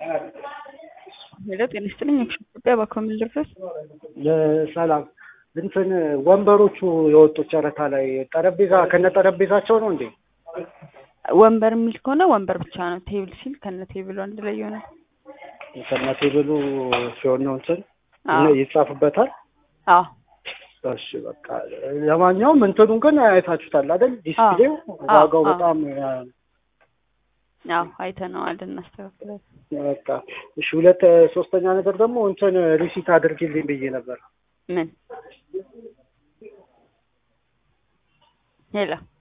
ሄሎ ጤና ይስጥልኝ። አክሽን ኢትዮጵያ በኮሚል ድረስ ሰላም እንትን ወንበሮቹ የወጡት ጨረታ ላይ ጠረጴዛ ከነ ጠረጴዛቸው ነው እንዴ? ወንበር የሚል ከሆነ ወንበር ብቻ ነው። ቴብል ሲል ከነ ቴብሉ አንድ ላይ ይሆናል። ከነ ቴብሉ ሲሆን ነው እንትን አዎ ይጻፍበታል። አዎ እሺ በቃ ለማንኛውም እንትኑን ግን አይታችሁታል አይደል? ዲስፕሌው አዎ፣ ዋጋው አዎ። በጣም አዎ አይተነዋል፣ እናስተካክላለን። በቃ እሺ። ሁለት ሶስተኛ ነገር ደግሞ እንትን ሪሲት አድርጊልኝ ብዬ ነበር። ምን ሄሎ